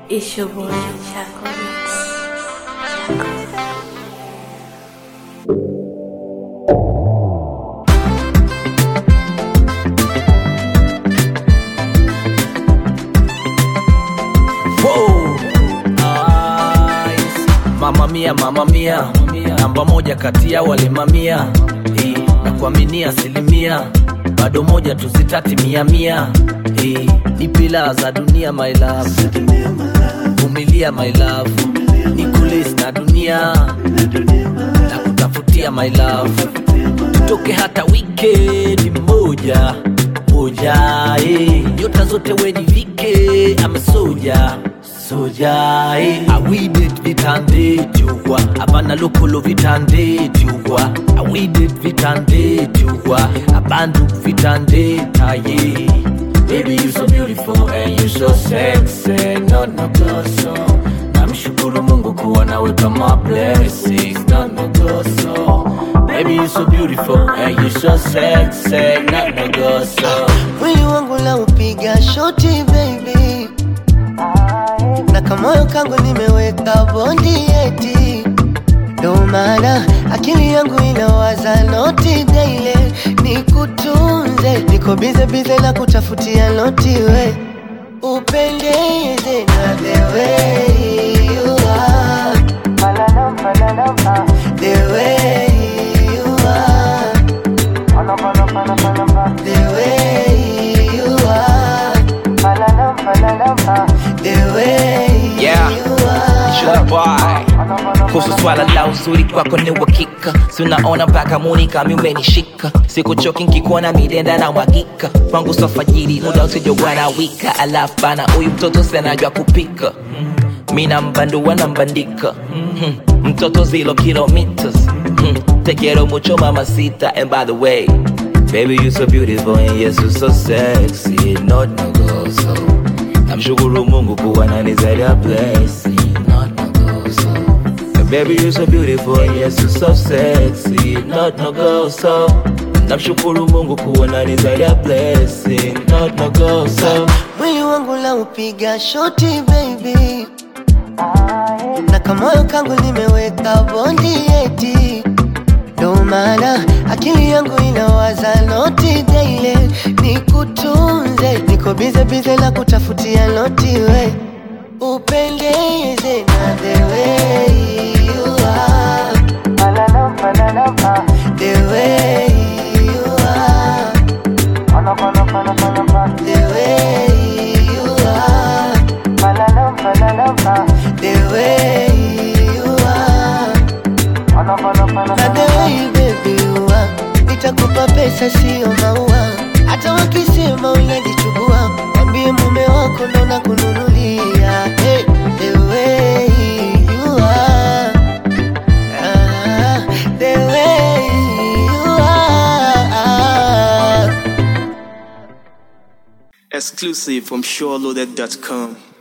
It's your boy Chaco Mix. Chaco. Wow. Nice. Mama mia, mama mia, namba moja kati ya wale mamia Eh, na kuaminia asilimia bado moja tuzitati mia mia Eh, ni pila za dunia my love vumilia my love ni kulis na dunia na kutafutia my love tutoke hata wikendi moja moja eh. nyota zote wenivike amesoja soja eh. awidet vitande jugwa abana lokolo vitande jugwa awidet vitande jugwa abandu vitande taye Baby, you so beautiful and you so sexy, not no gozo. Namshukuru Mungu kuwa nawe kama blessings, not no gozo. Baby, you so beautiful and you so sexy, not no gozo. mwili wangu la upiga shoti baby, na kamoyo kangu nimeweka bondi eti, ndo maana akili yangu inawaza noti daile, nikutunze, niko bize bize na kutafutia noti we upendeze na the way you are, the way you are the way you are, the way Yeah. you are. Sure boy. kuhusu swala la uzuri kwako ni uhakika si unaona mpaka muni kami umenishika sikuchoki nkikuona midenda na mwagika kwangu sofajiri muda usijokuwa na wika alafu bana huyu mtoto senajwa kupika mina mbandua na mbandika Mhm. mtoto zilo kilometers Mhm. te quiero mucho mamacita and by the way baby you so beautiful and yes you so sexy not no go so namshukuru mungu kuwa nanizalia blessing not no go so Baby, you're so beautiful, and yes, you're so sexy, not no go so. Namshukuru Mungu kuona ni zaidi ya blessing, not no go so. mwili wangu la upiga shoti baby, na kamoyo kangu nimeweka bondi eti, ndo maana akili yangu inawaza noti daile, nikutunze, niko bize bize na kutafutia noti we upendeze na the way you are, the way you are. The way you are, the way you are, na the way baby you are, nitakupa pesa sio maua, hata wakisema unajichubua, mwambie mume wako ndo nakununulia. Hey, the way you are, ah, the way you are. Exclusive from SureLoaded.com.